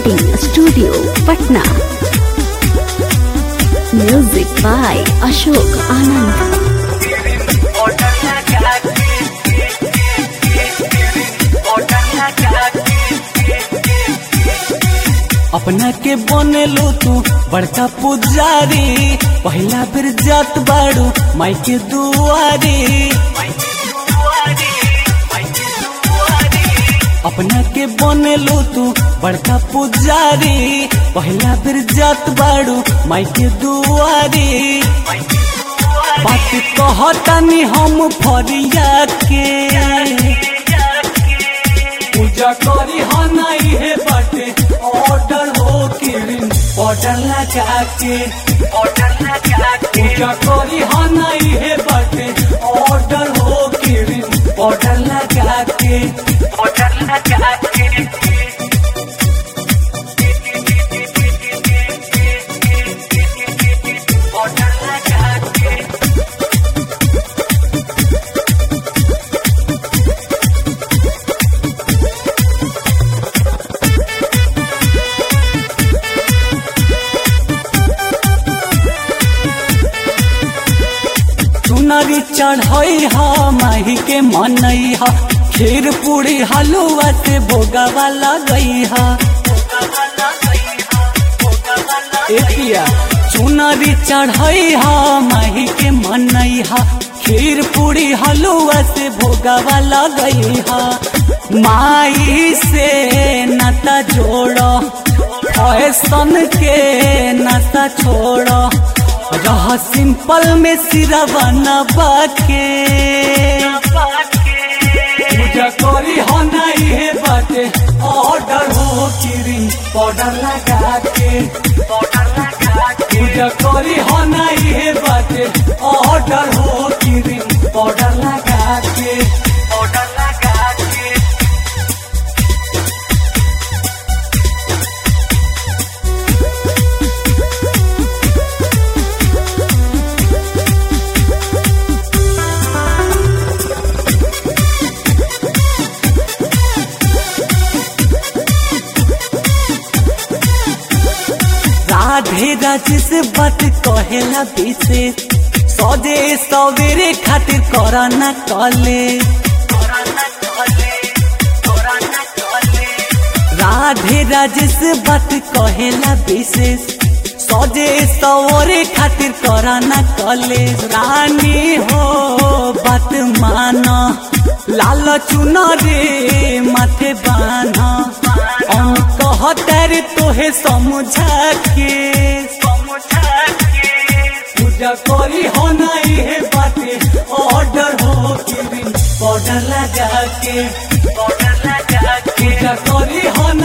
recording studio Patna music by Ashok Anand अपना के बनेलो तू बड़का पुजारी पहला बेर जात बाड़ू माई के दुआरी अपना के बनेलो तू बड़का पुजारी पहला बेर जात बाड़ू माई के दुआरी बात कहतानी हम फरिया के पूजा करी हा नहीं है बाटे ऑर्डर हो किरिन ऑर्डर लगा के पूजा करी हा नहीं है बाटे ऑर्डर हो किरिन ऑर्डर लगा के चुनरी चढ़ई हा माही के मनई हा खीर पूरी हलुआ से भोगावा लगई हा एकिया चुनरी चढ़ई हा माही के मनई हा खीर पूरी हलुआ से भोगावा लगई हा माई से नाता जोड़ो फैशन के नाता छोड़ो रह सिंपल में सिरवा नबा के पूजा करी हो नहीं है बाटे ऑर्डर हो किरिन पाउडर लगा के पूजा करी हो नहीं है बाटे ऑर्डर हो किरिन पाउडर लगा के राधे राज से बात कहेला विशेष सौदे सवेरे खातिर करना कले राधे राज से बात कहेला विशेष सौदे सवरे खातिर करना कले रानी हो बात माना लाल चुनरे माथे बाना हम कहतर तोहे समझा के पूजा करी हो नहीं है बाते ऑर्डर हो किरिन ऑर्डर लगा के पूजा करी हो